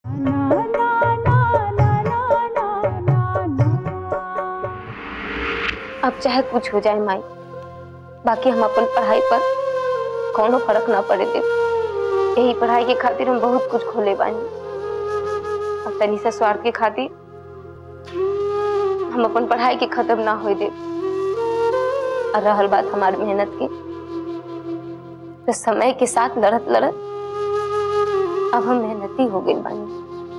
अब चाहे कुछ हो जाए माई बाकी हम अपन पढ़ाई पर कोनो फर्क ना पड़े दे यही पढ़ाई के खातिर हम बहुत कुछ खोले बानी अब तनी सा स्वार्थ के खातिर हम अपन पढ़ाई के खत्म ना होए दे और रहल बात हमारी मेहनत की तो समय के साथ लड़त लड़त अब हम मेहनती हो गई बानी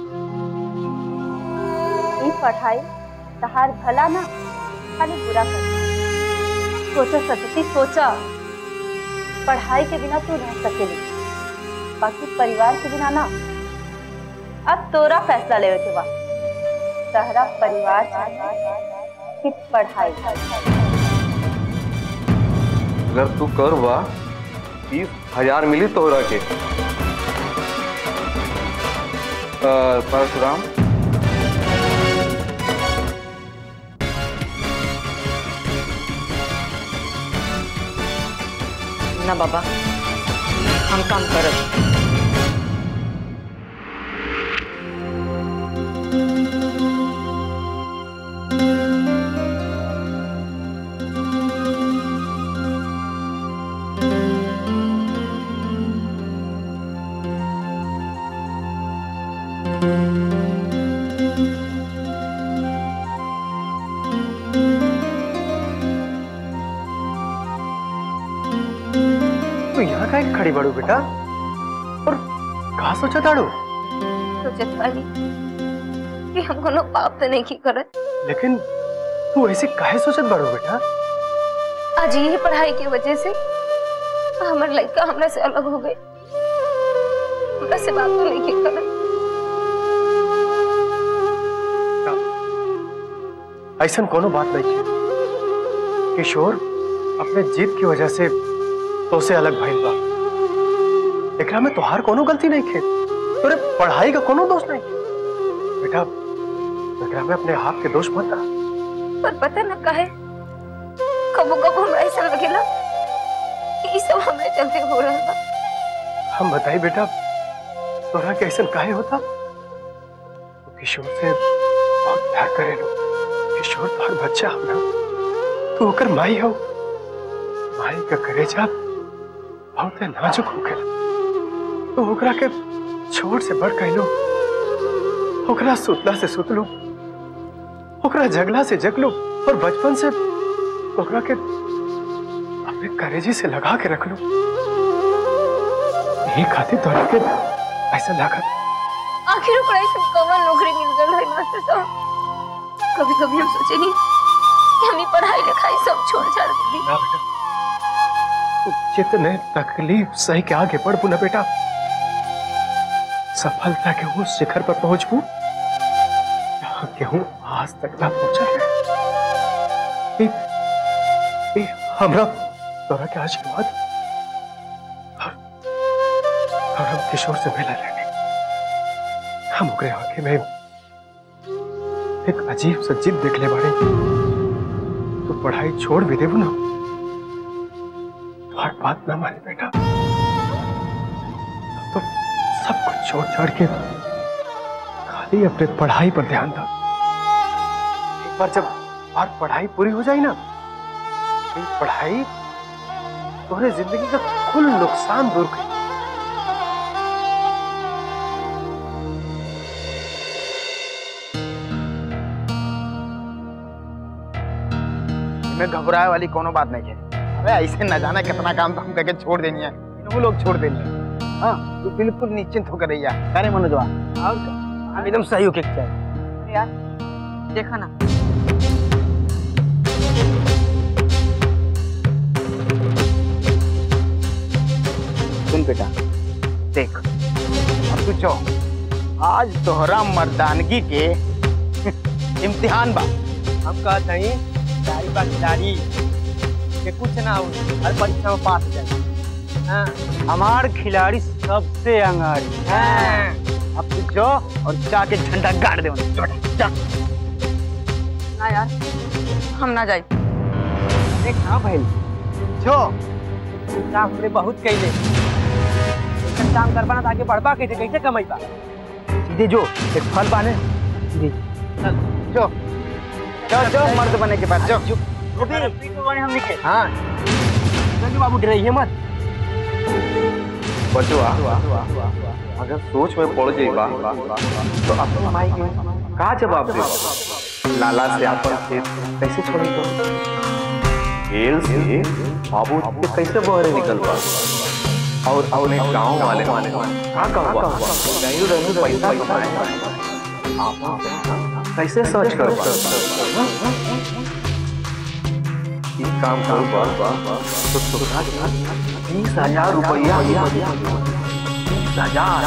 ई पढ़ाई तहार भला ना खाली बुरा कर सोचा सतती सोचा पढ़ाई के बिना तू रह सकेली बाकी परिवार के बिना ना अब तोरा फैसला लेवे के बा तहरा परिवार चाहिए कि पढ़ाई अगर तू कर बा तीस हजार मिली तोहरा के अ, परशुराम ना बाबा हम काम करब तू यहाँ का खड़ी बड़ू बेटा और कहा सोचा ताड़ू सोचत वाली कि हम कोनो पाप तो नहीं की करत लेकिन तू ऐसे काहे सोचत बड़ू बेटा आज यही पढ़ाई की वजह से हमार लड़का हमरा से अलग हो गए हमरा से बात तो नहीं की करत ऐसा कोनो बात नहीं है किशोर अपने जीत की वजह से तो से अलग भइल बा एकरा में तोहार कोनो गलती नहीं खे तोरे पढ़ाई का कोनो दोष नहीं बेटा एकरा में अपने आप के दोष मत रहा पर पता न काहे कबो कबो हमरा ऐसा लगेला कि ई सब हमरे चलते हो रहा बा हम बताई बेटा तोरा के ऐसा काहे होता तो किशोर से बहुत प्यार करे लो किशोर तोहर बच्चा हो ना तू ओकर माई हो माई का करेजा बहुत नाजुक हो गया तो ओकरा के छोड़ से बढ़ कहलो ओकरा सुतला से सुतलो ओकरा जगला से जगलो और बचपन से ओकरा के अपने करेजे से लगा के रख लो यही खातिर तोरा के ऐसा लागत आखिर ओकरा ऐसा कवन नौकरी मिल गल है मास्टर साहब कभी कभी हम सोचे नहीं कि हम ई पढ़ाई लिखाई सब छोड़ छाड़ दी ना बेटा तू जितने तकलीफ सही के आगे बढ़ ना बेटा सफलता के वो शिखर पर पहुंच जहां के हूँ आज तक ना पहुंचा है ए, ए, हमरा तोरा के आशीर्वाद और, और हम किशोर से मिला लेने हम ओकरे आंखें में एक अजीब सा जिद देख ले बाड़े तो पढ़ाई छोड़ भी देबू ना तुम्हारी बात ना माने बेटा तो सब कुछ छोड़ छाड़ के खाली अपने पढ़ाई पर ध्यान दो एक बार जब और पढ़ाई पूरी हो जाए ना ये पढ़ाई तुम्हारे जिंदगी का कुल नुकसान दूर कर में घबराए वाली कोनो बात नहीं है अरे ऐसे न जाना कितना काम तो हम करके छोड़ देनी है वो लोग छोड़ देनी है हाँ तू बिल्कुल निश्चिंत होकर रही है अरे मनोजवा और क्या? हम एकदम सही होके चाहिए यार देखा ना सुन बेटा देख अब तू चो आज तोहरा मर्दानगी के इम्तिहान बा हम कहा नहीं दारी बा दारी कि कुछ ना हो हर परीक्षा में पास हो जाए हाँ, हमार खिलाड़ी सबसे अंगारी हाँ। अब तू जो और जाके झंडा गाड़ दे उन्हें। जा, जा। ना यार हम ना जाए देख ना भाई जो काम हमने बहुत कैले ऐसा काम कर पाना तो आगे बढ़ पा कैसे कैसे कमाई पा दे जो एक फल पाने दे चल जो जो जो मर्द बने के बाद जो हाँ चल बाबू डराइए मत बचवा अगर सोच में पड़ जाइबा तो अपने माई के का जवाब दे लाला से अपन खेत कैसे छोड़ी तो खेल से बाबू के कैसे बहरे निकल पा और अपने गांव वाले वाले का कहवा नहीं रहने पैसा कमाए आप कैसे सर्च कर पा ये काम करो बा तो सुधा बीस हजार रुपया बीस हजार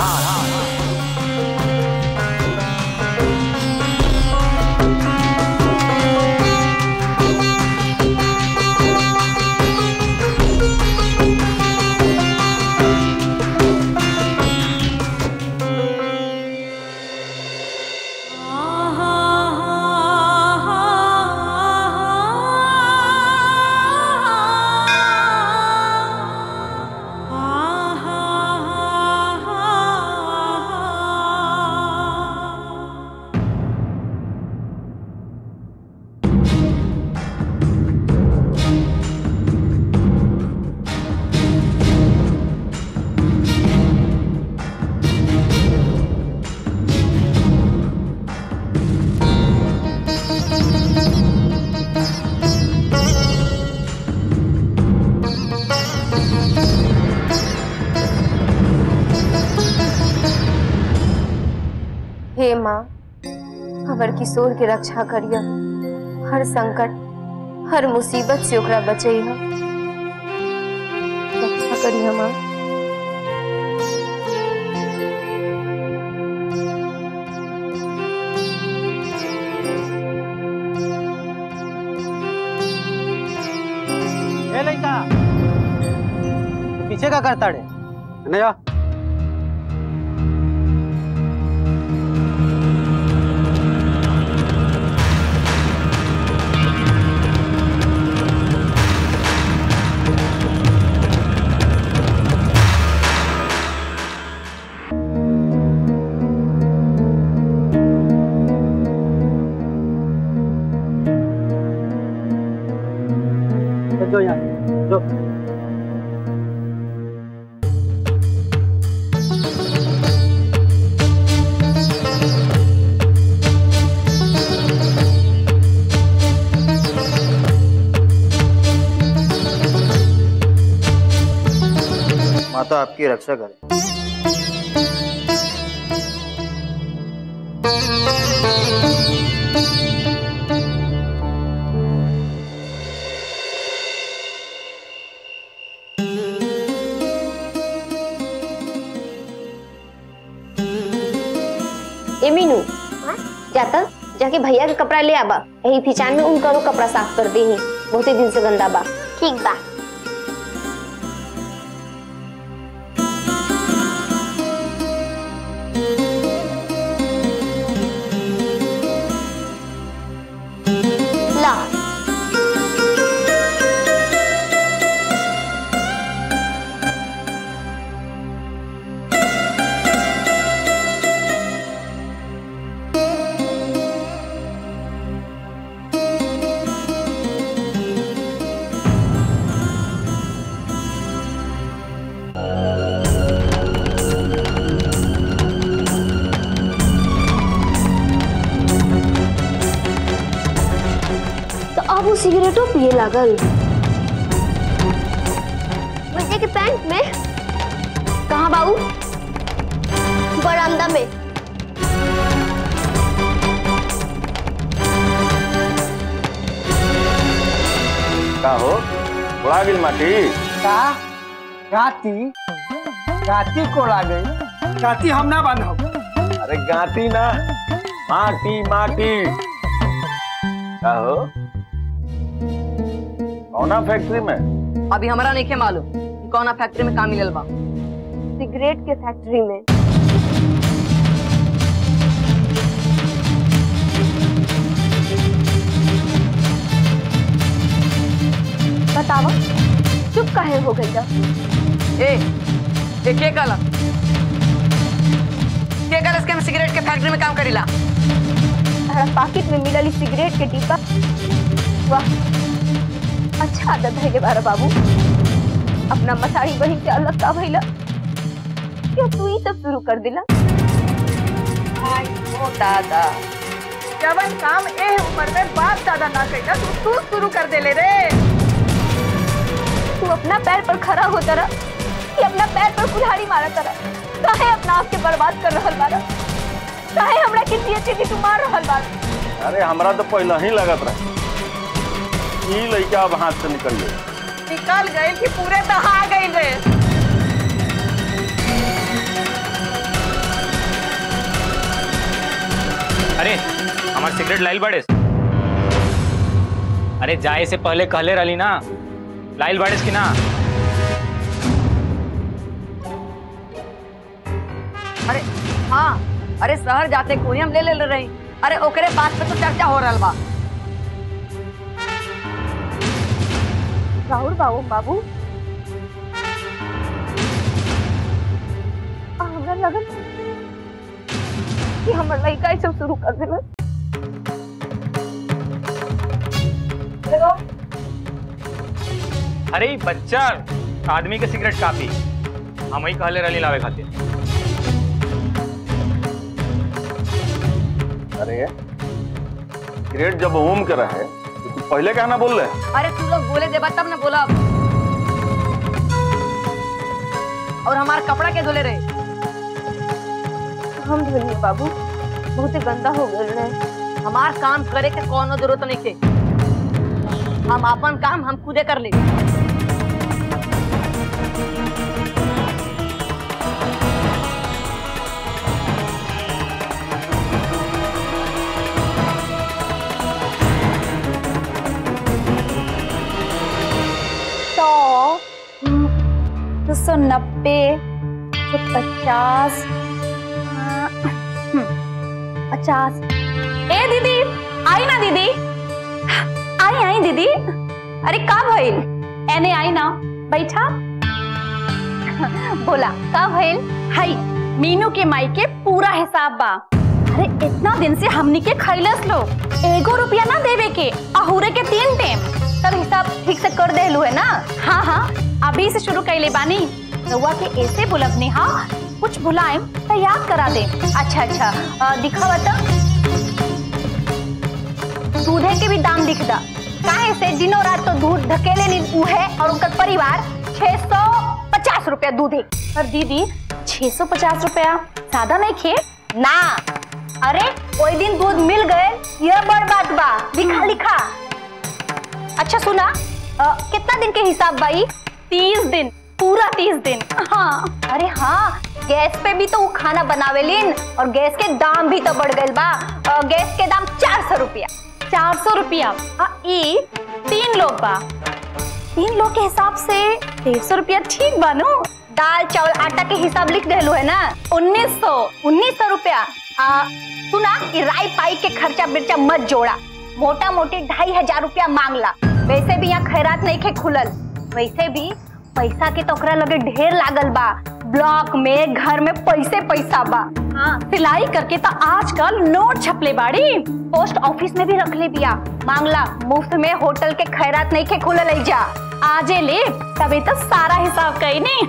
हे माँ हमर किशोर के रक्षा करिय हर संकट हर मुसीबत से ओकरा बचैह रक्षा करिय माँ ए लड़का पीछे का करता रे नहीं जा जो यहाँ जो माता आपकी रक्षा करे ए मीनू जाता जाके भैया के कपड़ा ले आबा यही फिचान में उनका कपड़ा साफ कर दे ही बहुते दिन से गंदा बा ठीक बा ला तो अब वो सिगरेटो पिए लागल भैया के पैंट में कहाँ बाबू बरामदा में का हो उड़ा गिल माटी का गाती गाती को ला गई गाती हम ना बांधब अरे गाती ना माटी माटी का हो कौना फैक्ट्री में अभी हमारा नहीं के मालूम कि कौना फैक्ट्री में काम मिलल बा सिगरेट के फैक्ट्री में बतावा चुप काहे हो गई ए ए के काला के काला इसके में सिगरेट के फैक्ट्री में काम करीला हमारा पाकिट में मिलल ई सिगरेट के डिब्बा वाह अच्छा आदत है बारा बाबू अपना मसाई बहन से अलग का भइला क्यों तू ही सब शुरू कर दिला ओ दादा जवन काम ए उम्र में बाप दादा ना कइला तू तू शुरू कर देले रे तू अपना पैर पर खड़ा होता रहा कि अपना पैर पर कुल्हाड़ी मारा तरा काहे अपना आप के बर्बाद कर रहल बारा काहे हमरा के जियते जी तू मार रहल बारा अरे हमरा तो पहले ही लगत रहे ई लड़का अब हाथ से निकल गई निकल गए कि पूरे दहा गए रे अरे हमार सिगरेट लाइल बाड़ेस अरे जाए से पहले कहले रही ना लाइल बाड़ेस की ना अरे हाँ अरे शहर जाते कोई हम ले ले ले रही अरे ओकरे बात पे तो चर्चा हो रहा बा राहुल बाबू बाबू आ, हमरा लगन कि हमर लड़का ई सब शुरू कर देला अरे ई बच्चा आदमी के सिगरेट काफी हम ही कहले रही लावे खातिर अरे ग्रेड जब होम के रहे तो तू पहले कहना बोल रहे अरे तू लोग बोले देबा तब ने बोला और हमार कपड़ा के धोले रहे हम धोलिए बाबू बहुत गंदा हो गए रहे हमार काम करे के कोनो जरूरत नहीं के हम अपन काम हम खुदे कर ले सौ दो सौ नब्बे सौ पचास हाँ, हम्म, पचास ए दीदी आई ना दीदी आई आई दीदी अरे का भइल एने आई ना बैठा बोला का भइल हाय मीनू के माई के पूरा हिसाब बा अरे इतना दिन से हमनी के खैलस लो एगो रुपया ना देवे के अहुरे के तीन टेम सब हिसाब ठीक से कर देलू है ना हाँ हाँ अभी से शुरू कैले बानी रउआ के ऐसे बुलबनी हाँ कुछ बुलाए तो याद करा दे अच्छा अच्छा अ, दिखावा तो दूधे के भी दाम लिख दा काहे से दिनों रात तो दूध धकेले नी है और उनका परिवार छह सौ पचास रुपया दूधे पर दीदी छह सौ पचास रुपया ज्यादा नहीं खे ना अरे कोई दिन दूध मिल गए यह बड़ बात बा लिखा लिखा अच्छा सुना अ, कितना दिन के हिसाब भाई तीस दिन पूरा तीस दिन हाँ अरे हाँ गैस पे भी तो वो खाना बनावेलिन और गैस के दाम भी तो बढ़ गए बा अ, गैस के दाम चार सौ रुपया चार सौ रुपया हाँ, ई तीन लोग बा तीन लोग के हिसाब से डेढ़ सौ रुपया ठीक बानू दाल चावल आटा के हिसाब लिख देलू है ना उन्नीस सौ उन्नीस सौ रुपया आ, सुना कि राई पाई के खर्चा बिर्चा मत जोड़ा मोटा मोटी ढाई हजार रुपया मांगला वैसे भी यहाँ खैरात नहीं खे खुलल वैसे भी पैसा के तो ओकरा लगे ढेर लागल बा ब्लॉक में घर में पैसे पैसा बा हाँ सिलाई करके तो आजकल नोट छपले बाड़ी पोस्ट ऑफिस में भी रख ले बिया मांगला मुफ्त में होटल के खैरात नहीं खे खुलल है जा आजे ले तभी तो सारा हिसाब कही नहीं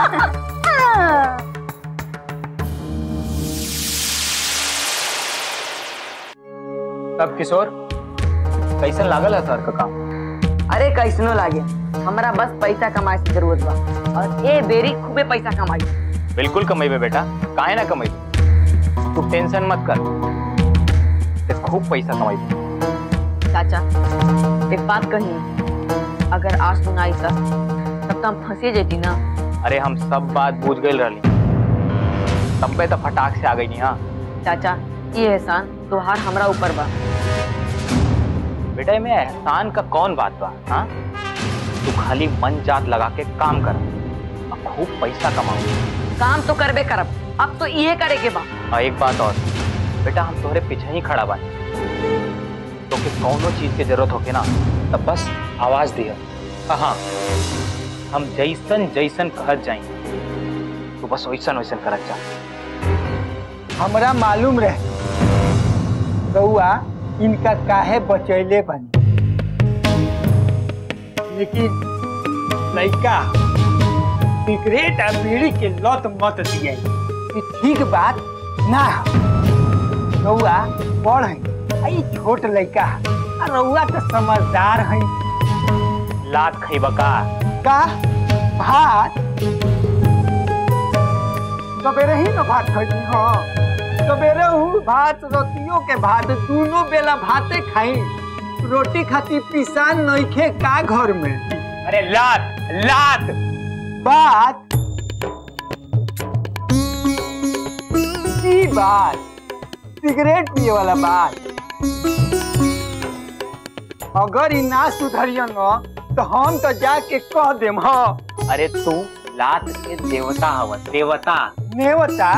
तब किशोर कैसन लागल है सर का काम अरे कैसनो लागे हमरा बस पैसा कमाए से जरूरत बा और ए बेरी खूबे पैसा कमाई बिल्कुल कमेबे बेटा काहे ना कमेबे तू टेंशन मत कर ते खूब पैसा कमाई चाचा एक बात कही अगर आज सुनाई तब तब तो हम फंसे जेती ना अरे हम सब बात बूझ गए रही तब्बे तो फटाक से आ गई नहीं हाँ चाचा ये एहसान तोहार हमरा ऊपर बा बेटा में एहसान का कौन बात बा हाँ तू खाली मन जात लगा के काम कर और खूब पैसा कमाओ काम तो करबे करब अब तो इहे करे के बा और एक बात और बेटा हम तोहरे पीछे ही खड़ा बानी तो कि कौनो चीज की जरूरत होके ना तब बस आवाज दिया हाँ हम जैसन जैसन कहत जाई तो बस वैसन वैसन करत जा हमरा मालूम रहे रउआ इनका काहे बचैले बनी लेकिन लड़का सिगरेट आ बीड़ी के लत मत दिए ई ठीक बात ना हो रउआ बड़ है आ ई छोट लड़का है आ रउआ तो समझदार है लात खइबा का का भात सवेरे ही ना भात खैली हाँ सवेरे हूँ भात रोटियों के भात दोनों बेला भाते खाई रोटी खाती पिसान नइखे का घर में अरे लात लात बात ई बात सिगरेट पिए वाला बात अगर ई ना सुधरियन न तो हम तो जाके कह देम हाँ अरे तू लात के देवता हव देवता नेवता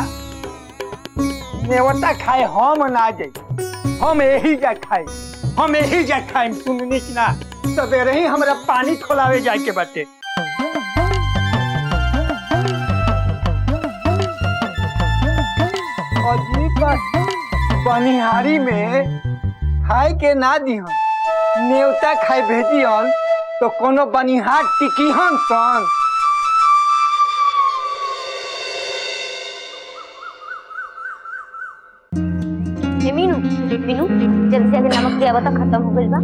नेवता खाए हम ना जाई हम यही जा खाए हम यही जा खाए सुननी की ना सवेरे ही हमरा पानी खोलावे जाए के बाटे अजीब बात बनिहारी में खाए के ना दिहन नेवता खाए भेजियन तो कोनो बनिहार टिकिहन सन हे मीनू मीनू जल्दी से आगे नमक दिया बता खत्म हो गइल बा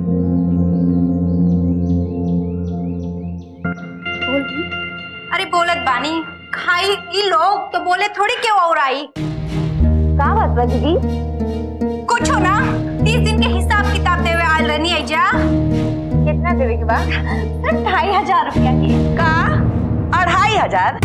बोल दी। अरे बोलत बानी खाई ई लोग तो बोले थोड़ी क्यों और आई का बात बा दीदी कुछ हो ना तीस दिन के हिसाब किताब देवे आयल रहनी है जा कितना देवे के बाद सिर्फ ढाई हजार रुपया के का अढ़ाई हजार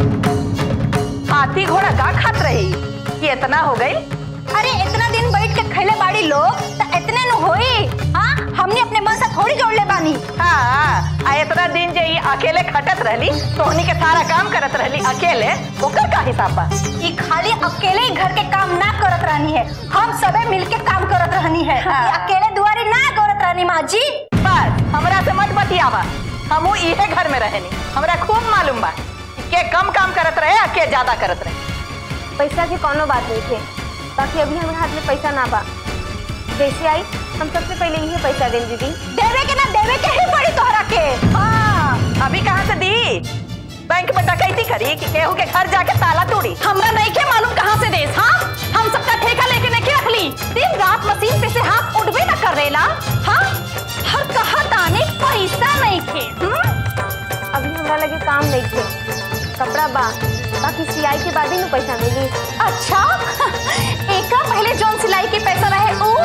हाथी घोड़ा का खात रही कि इतना हो गई अरे इतना दिन बैठ के खैले बाड़ी लोग तो इतने न होई हाँ हमने अपने मन से थोड़ी जोड़ ले बानी हाँ आ इतना दिन जे ई अकेले खटत रहली तोहनी के सारा काम करत रहली अकेले ओकर का हिसाब बा ये खाली अकेले ही घर के काम ना करत रहनी है हम सबे मिलके काम करत रहनी है हाँ। ये अकेले दुआरी ना करत रहनी माँ जी बस हमरा से मत बतियावा हमू इहे घर में रहेनी हमरा खूब मालूम बा कि के कम काम करत रहे आ के ज्यादा करत रहे पैसा की कोनो बात नहीं थे बाकी अभी हमारे हाथ में पैसा ना बा जैसे आई हम सबसे पहले यही पैसा दें दीदी देवे के ना देवे के ही पड़ी तोहरा के हाँ अभी कहाँ से दी बैंक में डकैती करी कि केहू के घर जाके ताला तोड़ी हमरा नहीं के मालूम कहाँ से देस हाँ हम सबका ठेका लेके नहीं रख ली दिन रात मशीन पे से हाथ उठबे ना कर रेला हाँ हर कहा ताने पैसा नहीं थे हम्म? अभी हमरा लगे काम नहीं थे कपड़ा बा बाकी सिलाई के बाद ही में पैसा मिली अच्छा एक पहले जौन सिलाई के पैसा रहे ऊ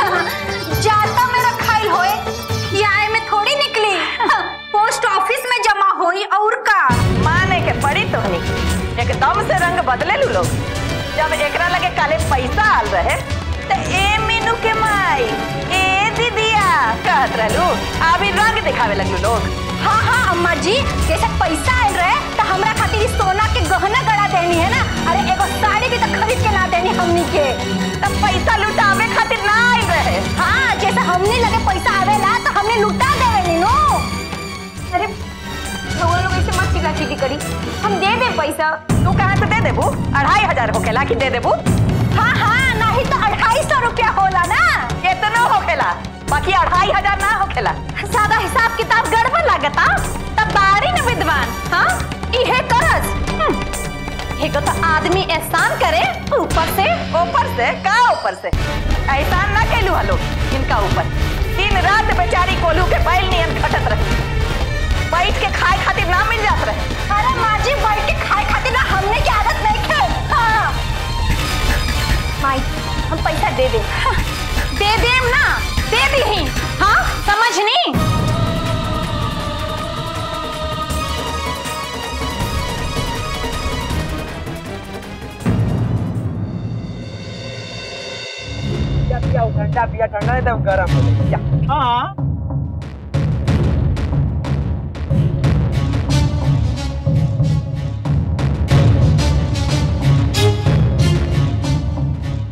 जाता में रखाइल होए किराए में थोड़ी निकली पोस्ट ऑफिस में जमा होई और का माने के पड़ी तोहनी एकदम से रंग बदले लू लोग जब एकरा लगे काले पैसा आल रहे तो ए मीनू के माई ए दीदिया कहत रहलू अभी रंग दिखावे लगलू लोग हाँ हाँ अम्मा जी जैसे पैसा आयल रहे तो हमरा खातिर ई सोना के गहना गड़ा देनी है ना अरे एगो साड़ी भी तो खरीद के ना देनी हमनी के तब पैसा लुटावे खातिर ना आइल रहे हाँ जैसे हमनी लगे पैसा आवेला तो हमने लुटा देवे नो अरे भगवान लोग ऐसे मत चिल्ला चिल्ली करी हम दे दे पैसा तू कहाँ से दे देबू अढ़ाई हजार होकेला कि दे देबू हाँ हाँ नहीं तो अढ़ाई सौ रुपया होला ना कितना होखेला बाकी अढ़ाई हजार ना होखेला सादा हिसाब किताब गड़बड़ लागता तब बारी न विद्वान हाँ इहे करस हम्म, एगो तो आदमी एहसान करे ऊपर से ऊपर से का ऊपर से एहसान ना कैलू हलो इनका ऊपर दिन रात बेचारी कोलू के बैल नियन खटत रही बैठ के खाए खातिर ना मिल जात रहे अरे माँ जी बैठ के खाए खातिर ना हमने की आदत नहीं खे हाँ माई हम पैसा दे दे दे देम ना दे दी हाँ समझनी ठंडा पिया ठंडा एकदम गर्म हो गया हाँ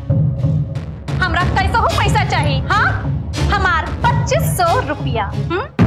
हमरा कैसे हो पैसा चाहिए हाँ हमार पच्चीस सौ रुपया हम्म